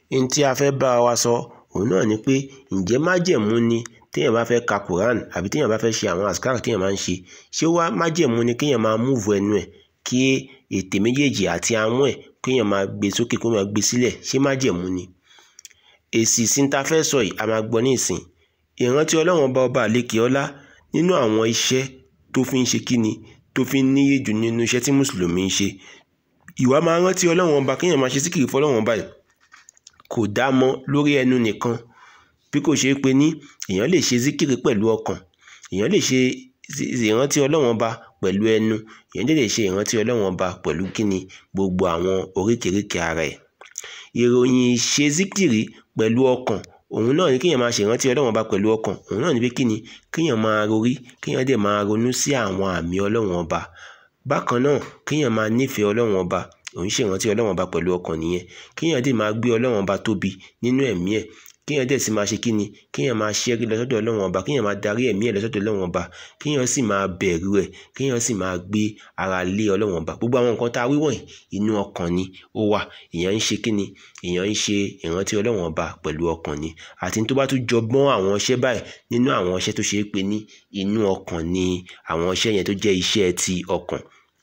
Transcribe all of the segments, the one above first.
ohun tí a fẹ́ bá wa sọ òun náà ni pé ǹjẹ́ májẹ̀mú ni téèyàn bá fẹ́ ka Quran àbí téèyàn bá fẹ́ ṣe àwọn àsìkárù téèyàn máa ń ṣe ṣé wá májẹ̀mú ni kéèyàn máa múùfù ẹnu ẹ̀ kí ètè méjèèjì àti ahọ́n ẹ̀ kéèyàn máa gbé sókè kó máa gbé sílẹ̀ ṣé májẹ̀mú ni èsì sí ta fẹ́ sọ yìí a máa gbọ́ ní ìsìn ìrántí ọlọ́run ọba ọba àlekè ọlá nínú àwọn iṣẹ́ tó fi ń ṣe kíni tó fi ń níyè jù nínú iṣẹ́ tí mùsùlùmí ń ṣe ìwà máa rántí ọlọ́run ọba kéèyàn máa ṣe síkìrì fọlọ́run ọba yìí kò dá mọ́ lórí ẹnu nìkan bí kò ṣeé pe ní èèyàn lè ṣe síkìrì pẹ̀lú ọkàn èèyàn lè ṣe ìrántí ọlọ́run ọba pẹ̀lú ẹnu èèyàn lè ṣe ìrántí ọlọ́run ọba pẹ̀lú kíni gbogbo àwọn oríkèéríkèé ara ẹ̀ ìròyìn ìṣe síkìrì pẹ̀lú ọkàn òun náà ni kéèyàn máa ṣèrántí ọlọ́run ọba pẹ̀lú ọkàn òun náà ni pé kíni kéèyàn máa rorí kéèyàn dẹ̀ máa ronú sí àwọn àmì ọlọ́run ọba bákan náà kéèyàn máa nífẹ̀ẹ́ ọlọ́run ọba òun ṣèrántí ọlọ́run ọba pẹ̀lú ọkàn nìyẹn kéèyàn dẹ̀ máa gbé ọlọ́run ọba tóbi nínú ẹ̀mí ẹ̀ kéèyàn dẹ̀ sì máa ṣe kíni kéèyàn máa ṣẹ́rí lọ́sọ́dọ̀ ọlọ́run ọba kéèyàn máa darí ẹ̀mí ẹ̀ lọ́sọ́dọ̀ ọlọ́run ọba kéèyàn sì máa bẹ̀rù ẹ̀ kéèyàn sì máa gbé ara lé ọlọ́run ọba gbogbo àwọn nǹkan tá a wí wọ̀nyí inú ọkàn ni ó wà èèyàn ń ṣe kíni èèyàn ń ṣe ìrántí ọlọ́run ọba pẹ̀lú ọkàn ni àti tó bá tún jọ mọ́ àwọn iṣẹ́ báyìí nínú àwọn iṣẹ́ tó ṣe é pé ní inú ọkàn ni àwọn iṣẹ́ yẹn tó jẹ́ iṣẹ́ ti ọkàn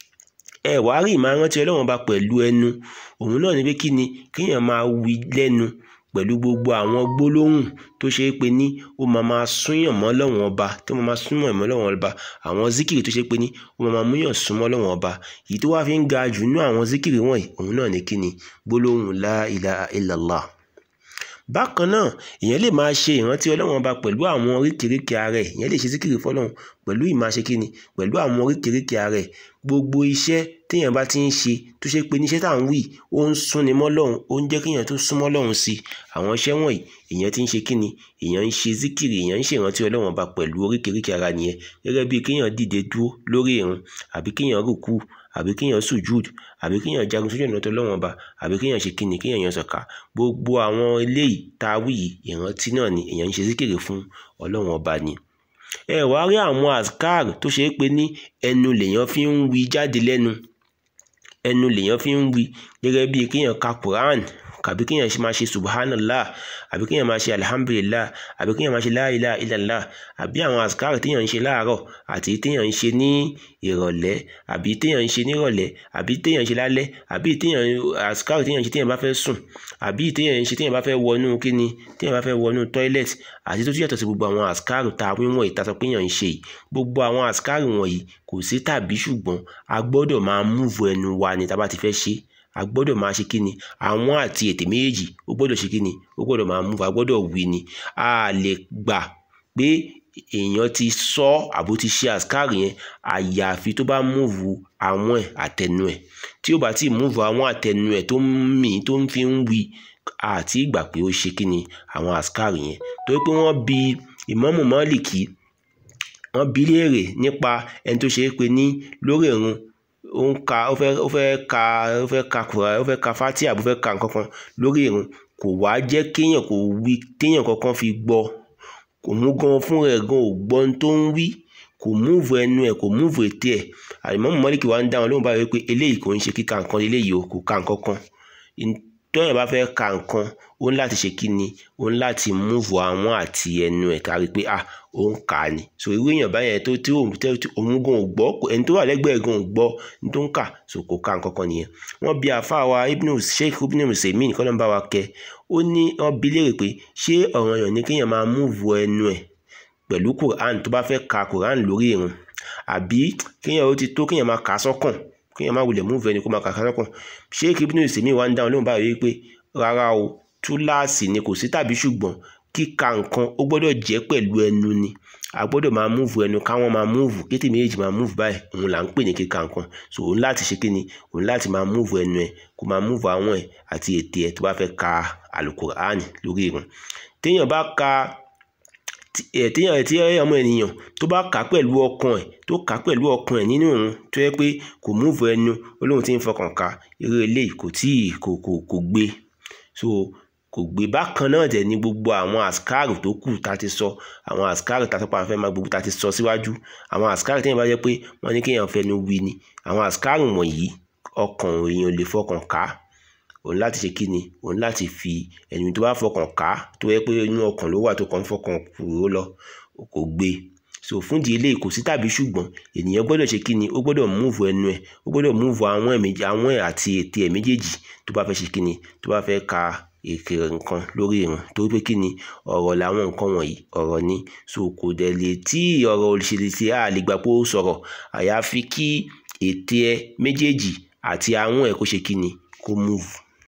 ẹ wàá rí ìmáa rántí ọlọ́run ọba pẹ̀lú ẹnu òun náà ni pé kíni kéèyàn máa wí lẹ́nu pẹ̀lú gbogbo àwọn gbólóhùn tó ṣe é pé ní ó máa máa súnyàn mọ́ Ọlọ́run ọba tó máa máa súnmọ́ ìmọ̀ Ọlọ́run ọba àwọn zikiri tó ṣe pé ní ó máa máa múyàn súnmọ́ Ọlọ́run ọba èyí tó wá fi ń ga jù nínú àwọn zikiri wọ̀nyí òun náà ní kíni gbólóhùn la ilaha illallah bákan náà èèyàn lè máa ṣe ìrántí Ọlọ́run ọba pẹ̀lú àwọn oríkèéríkèé ara ẹ̀ èèyàn lè ṣe zikiri fọlọ́run pẹ̀lú ìmáṣe kíni pẹ̀lú àwọn oríkèéríkèé ara ẹ̀ gbogbo iṣẹ́ téèyàn bá ti ń ṣe tó ṣe pé níṣẹ́ tá à ń wí ó ń súnni mọ́ Ọlọ́run ó ń jẹ́ kéèyàn tó súnmọ́ Ọlọ́run sí i àwọn iṣẹ́ wọ̀nyí èèyàn ti ń ṣe kíni èèyàn ń ṣe zikiri èèyàn ń ṣe ìrántí Ọlọ́run ọba pẹ̀lú oríkèéríkèé ara nìyẹn gẹ́gẹ́ bíi kéèyàn dìde dúró lórí ìrun àbí kéèyàn rùkú àbí kéèyàn sùjúd àbí kéèyàn jagun sójú ọ̀nà tọ́lọ́run ọba àbí kéèyàn ṣe kíni kéèyàn yan sọ̀ka gbogbo àwọn eléyìí tá a wí yìí ìrántí náà ni èèyàn ń ṣe zikiri fún Ọlọ́run ọba ni ẹ wá rí àwọn azkar tó ṣe é pé ní ẹnu lèèyàn fi ń wí jáde lẹ́nu ẹnu lèèyàn fi ń wí gẹ́gẹ́ bíi kéèyàn ka Quran àbí kéèyàn máa ṣe subhanallah àbí kéèyàn máa ṣe alhamdulillah àbí kéèyàn máa ṣe la ilaha illallah àbí àwọn azkar téèyàn ń ṣe láàárọ̀ àti téèyàn ń ṣe ní ìrọ̀lẹ́ àbí téèyàn ń ṣe nírọ̀lẹ́ àbí téèyàn ń ṣe lálẹ́ àbí téèyàn azkar téèyàn ń ṣe téèyàn bá fẹ́ sùn àbí téèyàn ń ṣe téèyàn bá fẹ́ wọnú kíni téèyàn bá fẹ́ wọnú toilet àti tó tún yàtọ̀ sí gbogbo àwọn azkar tá a wíwọ̀n ìta sọ pé èèyàn ń ṣe yìí gbogbo àwọn azkar wọ̀nyí kò sí tàbí ṣùgbọ́n a gbọ́dọ̀ máa múvu ẹnu wa ni tá a bá ti fẹ́ ṣe a gbọ́dọ̀ máa ṣe kíni àwọn àti ètè méjèèjì ó gbọ́dọ̀ ṣe kíni ó gbọ́dọ̀ máa múvu a gbọ́dọ̀ wí ni a lè gbà pé èèyàn ti sọ àbó ti ṣe azkar yẹn àyàfi tó bá múvu àwọn ẹ̀ àtẹnu ẹ̀ tí ó bá ti múvu àwọn àtẹnu ẹ̀ tó ń mì tó ń fi ń wí àti ìgbà pé ó ṣe kíni àwọn azkar yẹn torí pé wọ́n bi ìmámù Málìkì wọ́n bi léèrè nípa ẹni tó ṣe é pé ní lórí ìrun ó ń ka ó fẹ́ ó fẹ́ ka ó fẹ́ ka kura ó fẹ́ ka fatia ó fẹ́ ka nǹkan kan lórí ìrun kò wá jẹ́ kéèyàn kò wí téèyàn kankan fi gbọ́ kò mú gan fún rẹ̀ gan ò gbọ́ ohun tó ń wí kò múùvù ẹnu ẹ̀ kò múùvù ètè ẹ̀ àlìmọ́mù Málíkì wa ń dá wọn lóhùn báyìí pé eléyìí kò ń ṣe kíka nǹkan eléyìí o kò ka nǹkan kan tọ́yàn bá fẹ́ ka nǹkan ó ní láti ṣe kí ni ó ní láti múùvù àwọn àti ẹnu ẹ̀ kárí pé ah ó ń kà á ni so irú èèyàn báyẹn tó tí òun gan ò gbọ́ ẹni tó wà lẹ́gbẹ̀ẹ́ gan ò gbọ́ ní tó ń kà so kò ka nǹkan kan nìyẹn wọ́n bi àfa wa ibnu sheikh ibnu musaimin kọ́ ló ń bá wa kẹ́ ó ní wọ́n bi léèrè pé ṣé ọ̀ranyàn ni kéèyàn máa múùvù ẹnu ẹ̀ pẹ̀lú quran tó bá fẹ́ ka quran lórí ìrun àbí kéèyàn ó ti tó kéèyàn máa kà á sọ́kàn kéèyàn máa wulẹ̀ múùvù ẹni kó máa kà á sọ́kàn sheikh ibnu musaimin wa ń dáhùn lóhùn báyìí pé rárá o túláàsì ni kò sí tàbí ṣùgbọ́n kíka nǹkan ó gbọ́dọ̀ jẹ́ pẹ̀lú ẹnu ni a gbọ́dọ̀ máa múùvù ẹnu káwọn máa múùvù kété méjèèjì máa múùvù báyìí òun là ń pè ní kíka nǹkan so òun láti ṣe kíni òun láti máa múùvù ẹnu ẹ kó máa múùvù àwọn ẹ àti ètè ẹ tó bá fẹ́ ka alukur'an lórí ìrun téèyàn bá ka téèyàn tí ọmọ ènìyàn tó bá kà á pẹ̀lú ọkàn ẹ̀ tó kà á pẹ̀lú ọkàn ẹ̀ nínú ìrun tó yẹ pé kò múùvù ẹnu olóhùn tí ń fọkàn ka eré eléyìí kò tíì kò kò kò gbé so kò gbé bákan náà dẹ̀ ní gbogbo àwọn àsìkáàrù tó kù tá a ti sọ àwọn àsìkáàrù tá a sọpọ̀ àfẹ́ máa gbogbo tá a ti sọ síwájú àwọn àsìkáàrù téèyàn bá jẹ́ pé wọ́n ní kéèyàn fẹnu wí ni àwọn àsìkáàrù wọ̀nyí ọkàn èèyàn lè fọkàn ká òun láti ṣe kíni òun láti fi ẹnu tó bá fọkàn ká tó yẹ pé inú ọkàn ló wà tó kàn ń fọkàn kúrò lọ kò gbé so fún di eléyìí kò sí tàbí ṣùgbọ́n ènìyàn gbọ́dọ̀ ṣe kíni ó gbọ́dọ̀ múùfù ẹnu ẹ̀ ó gbọ́dọ̀ múùfù àwọn ẹ̀ méjì àwọn ẹ̀ àti ètè ẹ̀ méjèèjì tó bá fẹ́ ṣe kíni tó bá fẹ́ ka èké nǹkan lórí ìrun torí pé kíni ọ̀rọ̀ làwọn nǹkan wọ̀nyí ọ̀rọ̀ ni so kò dẹ̀ lè tí ọ̀rọ̀ òṣèlú ti a lè gbà pé ó sọ̀rọ̀ àyàfi kí ètè ẹ̀ méjèèjì àti àwọn ẹ̀ kó ṣe kíni kó múùfù